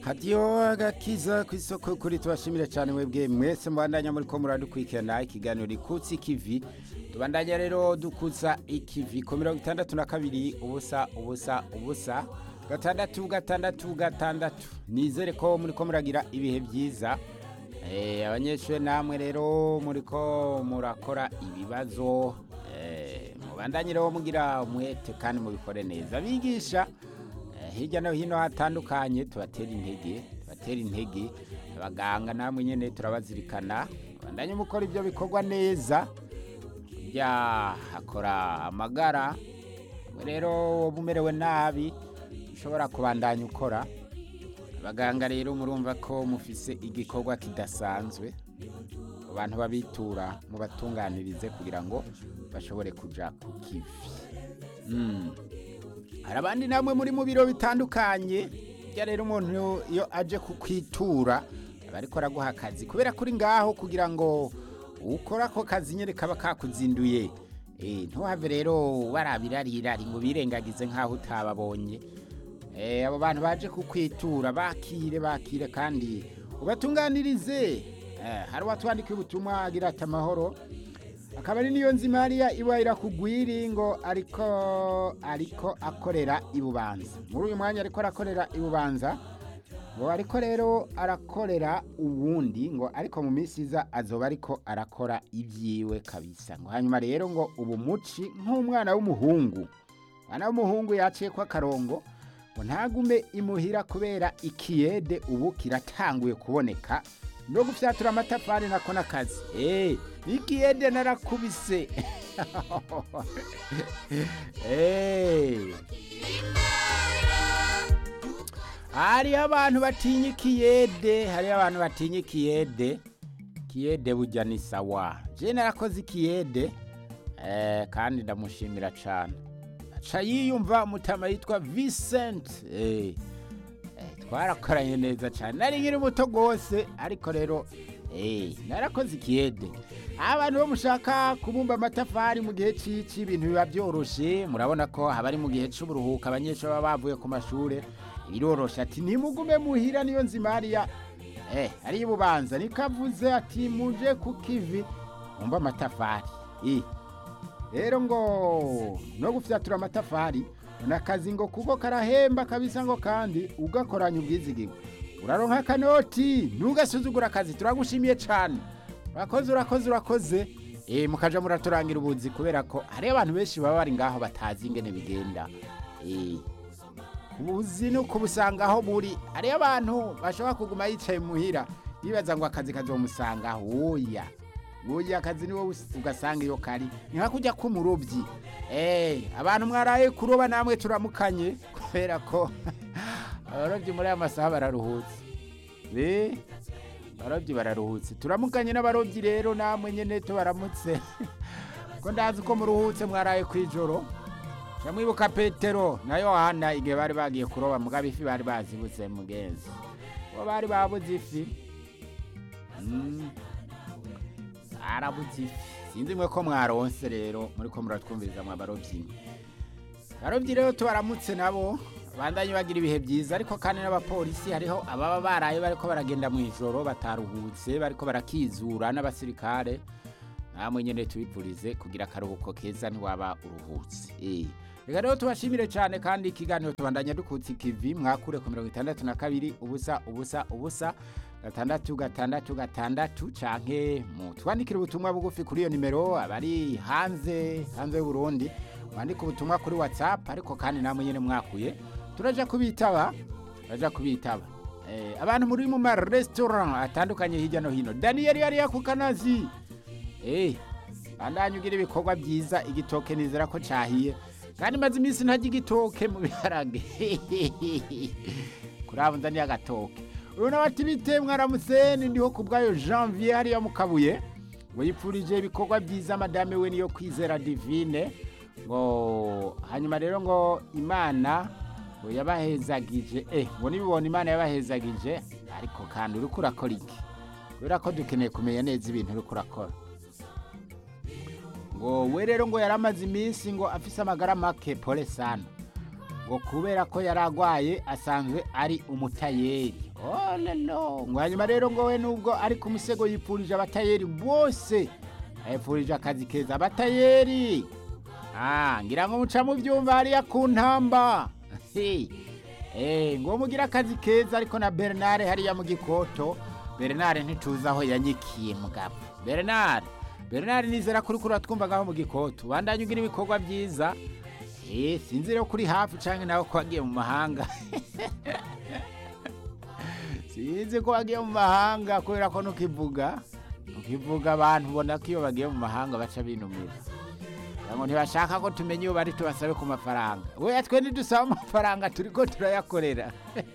hadiyo agakiza ku isoko kuri tubashimire cyane mwebwe mwese mubandanya muri ko muradukurikirana ikiganiro rikutse ikivi tubandanya rero dukuza ikivi ku mirongo itandatu na kabiri ubusa ubusa ubusa gatandatu gatandatu gatandatu nizere ko muri ko muragira ibihe byiza Eh, abanyeshuri namwe rero muri ko murakora ibibazo eh, mubandanye rero mugira umwete kandi mubikore neza abigisha eh, hirya no hino hatandukanye tubatera intege tubatera intege abaganga namwe nyene turabazirikana bandanye mukora ibyo bikorwa neza kurya hakora amagara Mwe rero woba umerewe nabi ushobora kubandanya ukora abaganga rero murumva ko mufise igikorwa kidasanzwe abantu babitura mubatunganirize kugira ngo bashobore kuja ku kivi Mm. hari abandi namwe muri mu biro bitandukanye burya rero umuntu iyo aje kukwitura aba ariko araguha akazi kubera kuri ngaho kugira ngo ukora ako kazi nyine kaba kakuzinduye Eh, ntuhave rero barabirarirari ngo birengagize nk'aho utababonye Eh, abo bantu baje kukwitura bakire bakire kandi ubatunganirize Eh, hari uwatwandikiye ubutumwa agira ati amahoro akaba ari niyo nzima hariya iwahira kugwiri ngo ariko ariko akorera ibubanza muri uyu mwanya ariko arakorera ibubanza ngo ariko rero arakorera uwundi ngo ariko mu minsi iza azoba ariko arakora ibyiwe kabisa ngo hanyuma rero ngo ubu muci nk'umwana w'umuhungu umwana w'umuhungu yaciye ko akarongo ngo ntagume imuhira kubera ikiyede ubu kiratanguye kuboneka no gufyatura amatafari nako n'akazi eh ikiyede narakubise eh hariho abantu batinya ikiyede hariho abantu batinya ikiyede ikiyede burya ni sawa je narakoze ikiyede eh, kandi ndamushimira cane aca yiyumva umutama yitwa Vincent eh, eh, twarakoranye neza cane nari nkiri muto gose ariko rero eh, narakoze ikiyede abantu bo mushaka kubumba amatafari mu gihe cici ibintu biba byoroshe murabona ko haba ari mu gihe c'uburuhuka abanyeshuri baba bavuye ku mashure biroroshe ati nimugume muhira niyo nzima hariya eh hariya ububanza nikavuze ati muje ku kivi mumba amatafari eh rero ngo no gufyatura amatafari nakazi ngo kuko karahemba kabisa ngo kandi ugakoranya ubwizigirwa uraronka akanoti ntugasuzugura akazi turagushimiye cane urakoze urakoze urakoze eh mukaja muraturangira ubuzi kubera ko hari abantu benshi baba bari ngaho batazi ingene bigenda eh ubuzi ni ukubusanga aho buri hariyo abantu bashobora kuguma yicaye muhira bibaza ngo akazi kazomusanga oya oya akazi ni wowe ugasanga iyo kari ni nka kujya k'umurobyi eh abantu mwaraye kuroba namwe turamukanye kubera ko abarobyi muri aya masaha bararuhutse be abarobyi bararuhutse turamukanye n'abarobyi rero namwe nyene tubaramutse ko ndazi ko muruhutse mwaraye kwijoro Shamwibuka Petero na Yohana igihe bari bagiye kuroba mugabo ifi bari bazibutse mugenzi. Bo bari babuze ifi. Mm. Arabuze ifi. Sinzi mwe ko mwaronse rero muri ko muratwumviriza mwa barovyi. Barovyi rero tubaramutse nabo bandanye bagira ibihe byiza ariko kandi n'abapolisi hariho ababa baraye bariko baragenda mu ijoro bataruhutse bariko barakizura n'abasirikare namwe nyene tubipurize kugira akaruhuko keza ntiwaba uruhutse eh reka rero tubashimire cyane kandi ikiganiro tubandanya dukutse ikivi mwakure ku mirongo itandatu na kabiri ubusa ubusa ubusa gatandatu gatandatu gatandatu canke mutwandikire ubutumwa bugufi kuri iyo nimero abari hanze hanze y'uburundi mwandike ubutumwa kuri whatsapp ariko kandi namwe nyene mwakuye turaja kubitaba turaja kubitaba eh, abantu muri mu marestaurant atandukanye hirya no hino daniyeli yari yakukanazi Eh, bandanye ugira ibikorwa byiza igitoke nizera ko cahiye kandi maze iminsi ntajya igitoke mu biharage kurabo nzaniye agatoke uyu nawe ati bite mwaramuseni ndiho ku bwayo janvier hariya mu kabuye ngo yipfurije ibikorwa byiza madame we niyo kwizera divine ngo hanyuma rero ngo imana ngo yabahezagije eh ngo nibibona imana yabahezagije ariko kandi uriko urakora iki kubera ko dukeneye kumenya neza ibintu uriko urakora ngo we rero ngo yari amaze iminsi ngo afise amagara make pole sana ngo kubera ko yari agwaye asanzwe ari umutayeri olelo ngo hanyuma rero ngo we nubwo ari ku musego yipfurije abatayeri bose yipfurije akazi keza abatayeri ah ngira ngo muca mu byumva hariya ku ntamba eh ngo mugire akazi keza ariko na Bernard hariya mu gikoto Bernard ntituzi aho yanyikiye mugabo Bernard Bernard nizera kuri kuri twumva ngaho mu gikoto bandanye ugira ibikorwa byiza eh sinzi rero kuri hafi canke nawe ko wagiye mu mahanga sinzi ko wagiye mu mahanga kubera ko nukivuga nukivuga abantu ubona ko iyo bagiye mu mahanga baca binumira ngo ntibashaka ko tumenya iyo bari tubasabe ku mafaranga we twe ntidusaba amafaranga turi ko turayakorera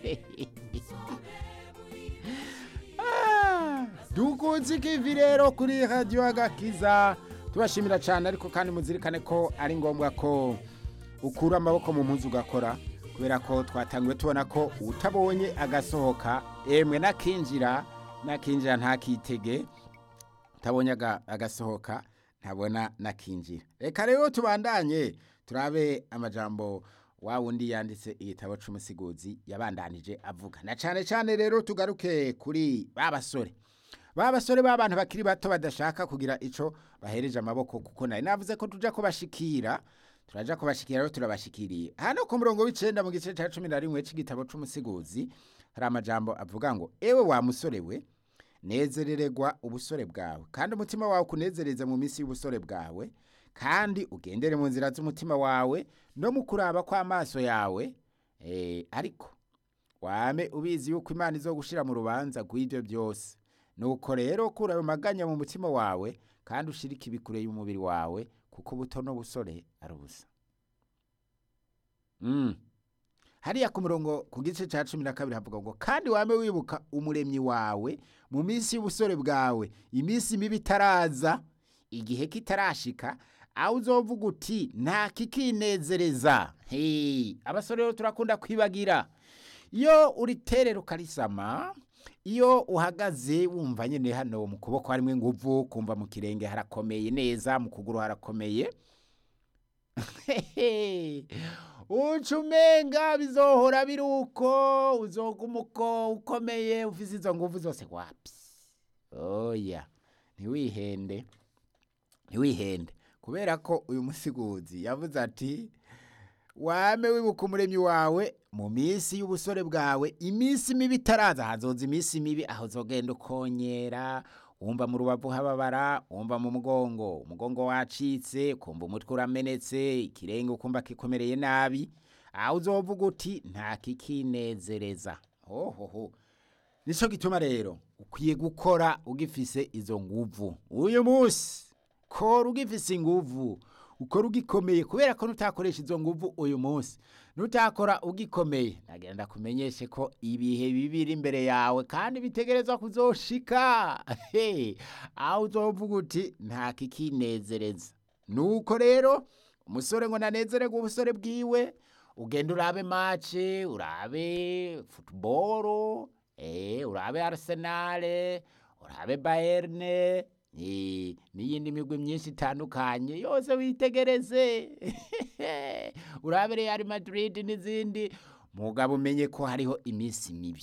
dukunze ikivi rero kuri radiyo agakiza tubashimira cyane ariko kandi muzirikane ko ari ngombwa ko ukura amaboko mu mpuzu ugakora kubera ko twatangiwe tubona ko utabonye agasohoka emwe n'akinjira n'akinjira ntakitege utabonye agasohoka ntabona n'akinjira reka rero tubandanye turabe amajambo wa wundi yanditse igitabo cy'umusigozi yabandanije avuga na cyane cyane rero tugaruke kuri ba basore ba basore b'abantu bakiri bato badashaka kugira icyo bahereje amaboko kuko nari navuze ko tujya kubashikira turaja kubashikira rero turabashikiriye hano ku murongo w'icenda mu gice cya cumi na rimwe cy'igitabo c'umusigozi hari amajambo avuga ngo ewe wa musore we nezerererwa ubusore bwawe kandi umutima wawe ukunezereze mu minsi y'ubusore bwawe kandi ugendere mu nzira z'umutima wawe no mu kuraba kw'amaso yawe ariko wame ubizi yuko imana izo gushira mu rubanza rw'ibyo byose nuko rero kura ayo maganya mu mutima wawe kandi ushirike ibikure y'umubiri wawe kuko ubuto n'ubusore ari ubusa hariya ku murongo ku gice cya cumi na kabiri havuga ngo kandi wame wibuka umuremyi wawe mu minsi y'ubusore bwawe iminsi mibi itaraza igihe kitarashika aho uzovuga uti nta kikinezereza abasore rero turakunda kwibagira iyo uriterera ukarisama iyo uhagaze wumva nyine hano mu kuboko harimo inguvu kumva mu kirenge harakomeye neza mu kuguru harakomeye uca umenga bizohora biri uko uzoguma uko ukomeye ufite izo nguvu zose wapi oya ntiwihende ntiwihende kubera ko uyu musiguzi yavuze ati wame wibuka umuremyi wawe mu minsi y'ubusore bwawe iminsi mibi itaraza hazoza iminsi mibi aho uzogenda ukonyera wumva mu rubavu hababara wumva mu mugongo umugongo wacitse kumva umutwe uramenetse ikirenge ukumva kikomereye nabi aho uzovuga uti nta kikinezereza hohoho nicyo gituma rero ukwiye gukora ugifise izo nguvu uyu munsi kora ugifise inguvu ukora ugikomeye kubera ko nutakoresha izo nguvu uyu munsi nutakora ugikomeye nagenda kumenyeshe ko ibihe bibiri imbere yawe kandi bitegerezwa kuzoshika aho uzovuga uti nta kikinezereza nuko rero umusore ngo nanezererwe ubusore bwiwe ugenda urabe mace urabe futuboro urabe arisenale urabe bayerne n'iyindi migwi myinshi itandukanye yose witegereze urabe Real Madrid n'izindi mugabo umenye ko hariho iminsi mibi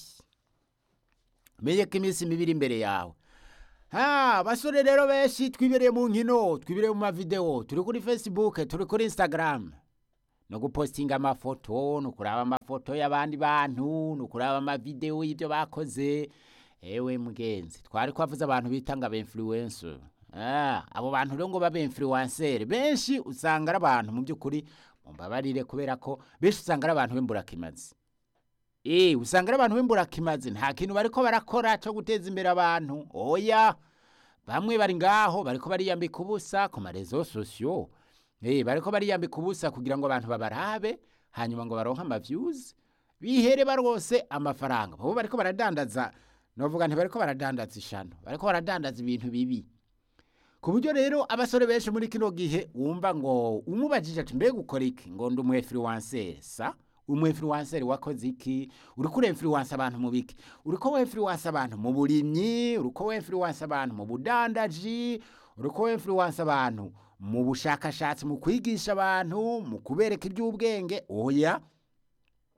umenye ko iminsi mibi iri imbere yawe ha basore rero benshi twibereye mu nkino twibereye mu mavideo turi kuri facebook turi kuri instagram no gupostinga amafoto no kuraba amafoto y'abandi bantu no kuraba amavideo y'ibyo bakoze ewe mugenzi twari kwavuze abantu bitanga ba influencer ah abo bantu rero ngo babe influencer benshi usanga ari abantu mu byukuri mumbabarire kubera ko benshi usanga ari abantu b'imburakimazi eh usanga ari abantu b'imburakimazi nta kintu bariko barakora cyo guteza imbere abantu oya bamwe bari ngaho bariko bariyambika ubusa ku marezo sosiyo eh bariko bariyambika ubusa kugira ngo abantu babarabe hanyuma ngo baronke amavyuzi bihere barose amafaranga bo bariko baradandaza novuga ntibariko baradandaza ishano bariko baradandaza ibintu bibi ku buryo rero abasore benshi muri kino gihe wumva ngo umubajije ati mbega ukora iki ngo ndi umu influencer sa umu influencer wakoze iki uriko ura influence abantu mu biki uriko we influence abantu mu burimyi uriko we influence abantu mu budandaji uriko we influence abantu mu bushakashatsi mu kwigisha abantu mu kubereka iby'ubwenge oya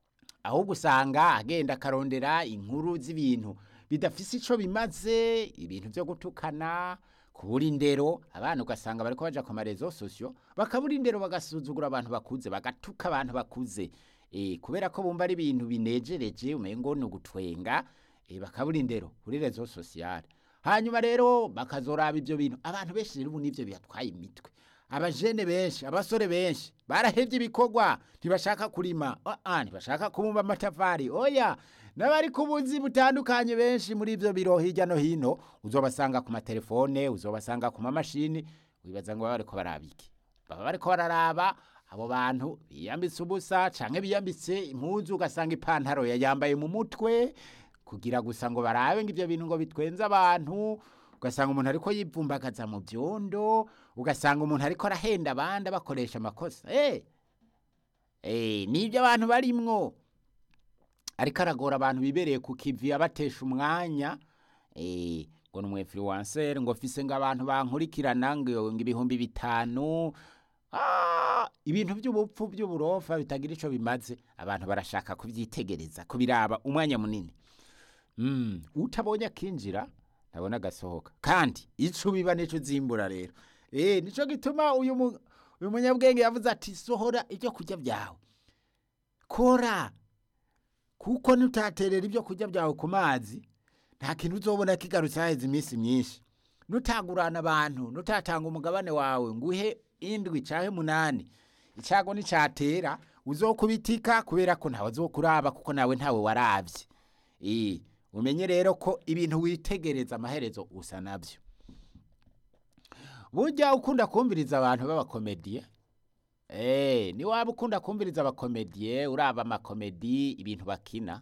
ahubwo usanga agenda akarondera inkuru z'ibintu bidafise ico bimaze ibintu vyo gutukana kubura indero abana ugasanga bariko baja ku marezo sosio bakabura indero bagasuzugura abantu bakuze bagatuka abantu bakuze e, kubera ko bumva ari ibintu binejereje umengo ni ugutwenga e, bakabura indero kuri rezo sosiyale hanyuma rero bakazoraba ivyo bintu abantu benshi rero ubu nivyo bibatwaye imitwe abajene benshi abasore benshi barahevye ibikorwa ntibashaka kurima uh, ntibashaka kubumba amatafari oya n'abari ku buzi butandukanye benshi muri ivyo biro hirya no hino uzobasanga ku matelefone uzobasanga ku mamashini wibaza ngo baba bariko baraba iki baba bariko bararaba abo bantu biyambitse ubusa canke biyambitse impuzu ugasanga ipantaro yayambaye mu mutwe kugira gusa ngo barabe ngo ivyo bintu ngo bitwenze abantu ugasanga umuntu ariko yivumbagaza mu byondo ugasanga umuntu ariko arahenda abandi bakoresha amakosa eh eh nibyo abantu barimwo ariko aragora abantu bibereye ku kivi abatesha umwanya eh ngo ni umwinfluencer ngo fise ngo abantu bankurikirana ngo ngo ibihumbi bitanu Ah, ibintu by'ubupfu by'uburofa bitagira ico bimaze abantu barashaka kuvyitegereza kubiraba umwanya munini mm. utabonye akinjira ntabona agasohoka kandi ico biba nico uzimbura rero eh nico gituma uyu mu- uyu munyabwenge yavuze ati sohora ibyo kurya byawe kora kuko nutaterera ibyo kurya byawe ku mazi nta kintu uzobona kigarutse haheze iminsi myinshi nutagurana abantu nutatanga umugabane wawe nguhe indwi canke munani icago nicatera uzokubitika kubera ko ntawe azokuraba kuko nawe ntawe waravye eh umenye rero ko ibintu witegereza amaherezo usa navyo burya ukunda kumviriza abantu b'abakomediye Eh, ni waba ukunda kumviriza abakomediye uraba amakomedi ibintu bakina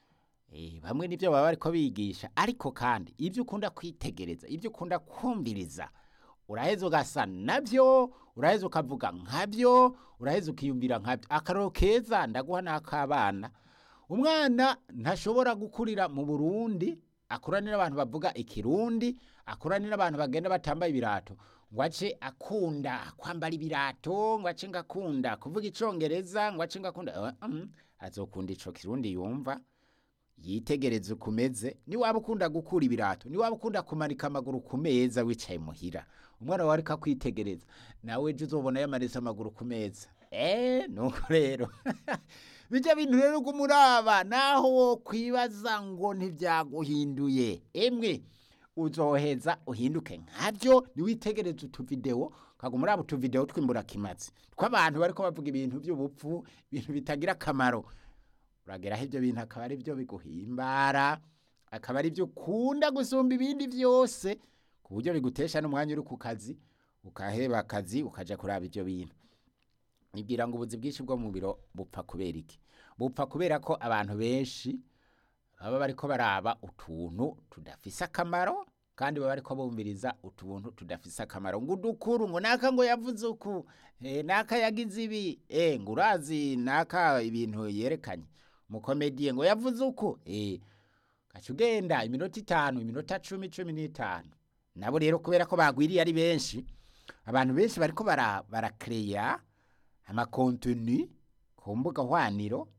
Eh, bamwe nivyo baba bariko bigisha ariko kandi ibyo ukunda kwitegereza ibyo ukunda kumviriza uraheza ugasa navyo uraheza ukavuga nkavyo uraheza ukiyumvira nkavyo akaroro keza ndaguha n'akabana umwana ntashobora gukurira mu burundi akuranira abantu bavuga ikirundi akuranira abantu bagenda batambaye ibirato ngo ace akunda kwambara ibirato ngo ace ngakunda kuvuga icongereza ngo ace ngakunda uh, um, azokunda ico kirundi yumva yitegereze ukumeze ni waba ukunda gukura ibirato ni waba ukunda kumanika amaguru ku meza wicaye muhira umwana wawe ariko akwitegereza nawe ejo uzobona yamanitse amaguru ku meza eh nuko rero bijya bintu rero kumuraba naho wo kwibaza ngo ntibyaguhinduye emwe uzoheza uhinduke nkabyo niwitegereze utuvideo kaguma uraba utuvideo twimbura kimazi tw'abantu bariko bavuga ibintu by'ubupfu ibintu bitagira akamaro urageraho ibyo bintu akaba ari byo biguhimbara akaba ari byo ukunda gusumba ibindi byose ku buryo bigutesha n'umwanya uri ku kazi ukaheba akazi ukaja kuraba ibyo bintu nibwira ngo ubuzi bwinshi bwo mu biro bupfa kubera iki bupfa kubera ko abantu benshi baba bariko baraba utuntu tudafise akamaro kandi baba bariko bumviriza utuntu tudafise akamaro ngo udukuru ngo naka ngo yavuze uku eh, naka yagize ibi eh, ngo urazi naka ibintu yerekanye mukomediye ngo yavuze uku eh, gaca ugenda iminota itanu iminota cumi cumi n'itanu nabo rero kubera ko bagwiriye ari benshi abantu benshi bariko bara barakereya amakontenu ku mbuga hwaniro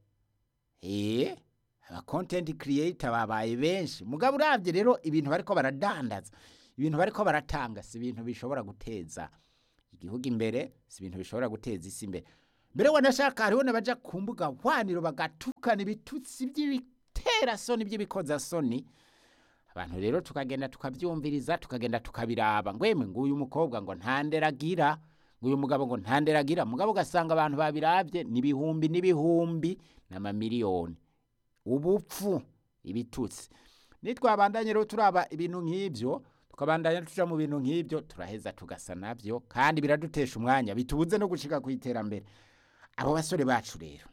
eh aba content creator babaye benshi mugabo uravye rero ibintu bariko baradandaza ibintu bariko baratanga si ibintu bishobora guteza igihugu imbere si ibintu bishobora guteza isi imbere mbere wanashaka hariho n'abaja ku mbuga hwaniro bagatukana ibitutsi by'ibitera soni by'ibikoza soni abantu rero tukagenda tukabyumviriza tukagenda tukabiraba ngwemwe nguyu mukobwa ngo ntanderagira nguyu mugabo ngo ntanderagira mugabo ugasanga abantu babirabye n'ibihumbi n'ibihumbi n'amamiliyoni ubupfu ibitutsi nitwabandanye rero turaba ibintu nk'ibyo tukabandanya tuja mu bintu nk'ibyo turaheza tugasa navyo kandi biradutesha umwanya bitubuze no gushika ku iterambere abo basore bacu rero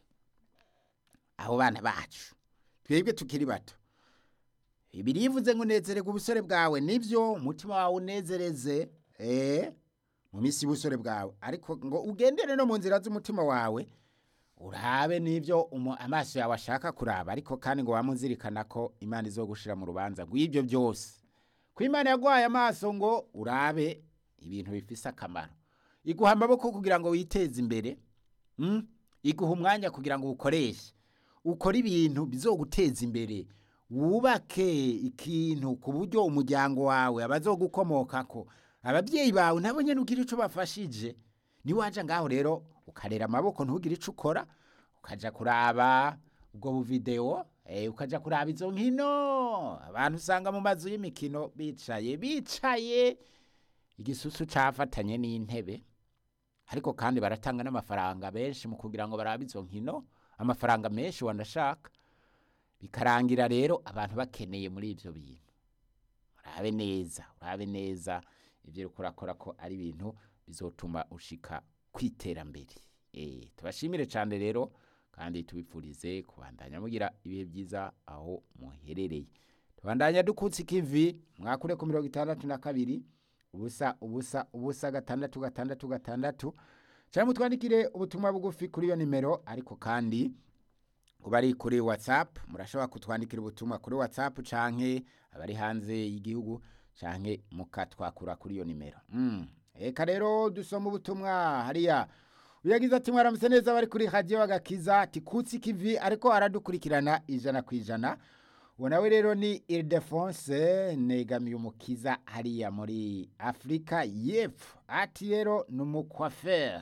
abo bana bacu twebwe tukiri bato birivuze ngo unezererwe ubusore bwawe nibyo umutima wawe unezereze eh mu minsi y'ubusore bwawe ariko ngo ugendere no mu nzira z'umutima wawe urabe n'ibyo umu- amaso yawe ashaka kuraba ariko kandi ngo wamuzirikana ko imana izogushira mu rubanza rw'ibyo byose ko imana yaguhaye amaso ngo urabe ibintu bifise akamaro iguha amaboko kugira ngo witeze imbere mm? iguha umwanya kugira ngo uwukoreshe ukore ibintu bizoguteza imbere wubake ikintu ku buryo umuryango wawe abazogukomokako ababyeyi bawe nabo nyene ugira ico bafashije niwaja ngaho rero ukarera amaboko ntugire ico ukora ukaja kuraba ubwo buvideo eh, ukaja kuraba izo nkino abantu usanga mu mazu y'imikino bicaye bicaye igisusu cafatanye n'intebe ariko kandi baratanga n'amafaranga benshi mu kugira ngo barabe izo nkino amafaranga menshi wanashaka bikarangira rero abantu bakeneye muri ivyo bintu urabe neza urabe neza ivyo uriko urakora ko ari ibintu bizotuma ushika kwiterambere eh tubashimire cyane rero kandi tubipfurize kubandanya mugira ibihe byiza aho muherereye tubandanya dukutse ikivi mwakure ku mirongo itandatu na kabiri ubusa ubusa ubusa gatandatu gatandatu gatandatu cyangwa mutwandikire ubutumwa bugufi kuri iyo nimero ariko kandi ubari kuri whatsapp murashobora kutwandikira ubutumwa kuri whatsapp canke abari hanze y'igihugu canke mukatwakura kuri iyo nimero mm. eka rero dusoma ubutumwa hariya uyagize ati mwaramutse neza bari kuri radio bagakiza ati kutsi kivi ariko aradukurikirana ijana ku ijana uwo nawe rero ni Ildefonse negamiye umukiza hariya muri Afrika y'Epfo ati rero ni umukwaferi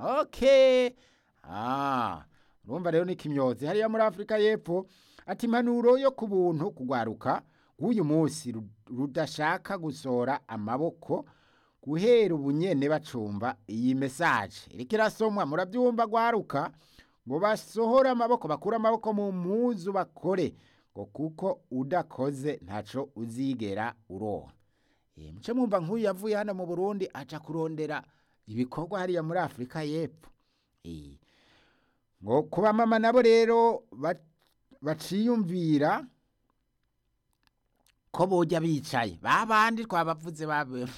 okay ah urumva rero ni kimyozi hariya muri Afrika y'Epfo ati impanuro yo ku buntu kugwaruka w'uyu munsi ru- rudashaka gusora amaboko guhera ubunyene bacumba iyi message iriko irasomwa murabyumva gwaruka ngo basohore amaboko bakure amaboko mu mpuzu bakore ngo kuko udakoze ntaco uzigera uronka e, muce mwumva nk'uyu yavuye hano mu Burundi aca kurondera ibikorwa hariya muri Afrika y'Epfo e, ngo kuba mama nabo rero ba- baciyumvira ko boja bicaye babandi twabavuze babe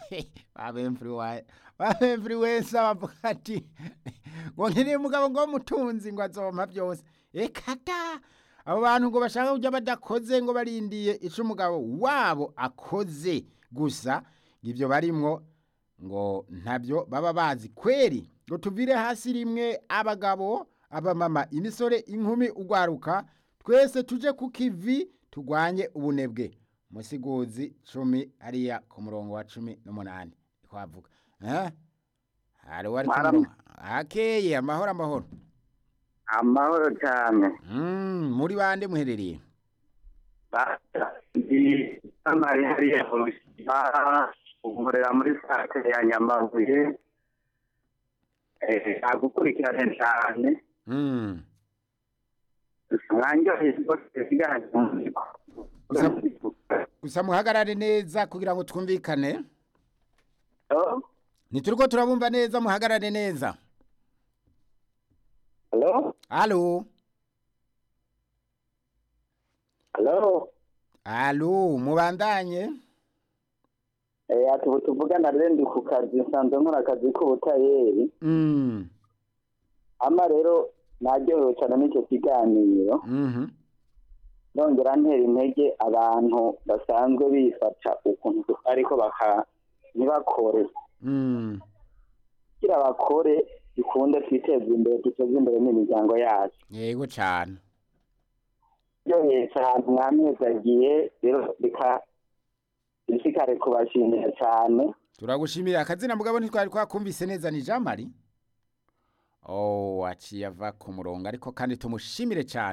babemfluensa bavuga ati ngo nkeneye umugabo ngo mutunzi ngo azompa byose ekata abo bantu ngo bashaka kujya badakoze ngo barindiye ico umugabo wabo akoze gusa ibyo barimwo ngo ntabyo baba bazi kweri ngo tuvire hasi rimwe abagabo abamama imisore inkumi ugwaruka twese tuje ku kivi tugwanye ubunebwe musiguzi cumi hariya ku murongo wa cumi n'umunani twavuga eh? hari uwari ku Mwaram- murongo akeye amahoro amahoro amahoro cyane mm, muri bande muherereye ndi amari hariya mu rusima nkorera muri sake ya nyamabuye Eh, agukurikirane cyane mm. mwanjoheye rwose siganje gusa muhagarare neza kugira ngo twumvikane Hello? ntituriko turabumva neza muhagarare neza Hello? alo Hello? alo mubandanye Eh, ati ubu tuvugana rero ndi ku kazi nsanzwe nkora akazi k'ubutayeri mm. ama rero naryohewe cyane n'icyo kiganiro mhm nongera ntera intege abantu basanzwe bifata ukuntu ariko baka ntibakore mm. kugira bakore dukunde twiteze imbere duteze imbere n'imiryango yacu yego cane ryoheye cyane mwamwezagiye rero reka bisikare kubashimira cyane turagushimira akazina mugabo ntitwari twakumvise neza ni jean marie oh aciye ava ku murongo ariko kandi tumushimire cyane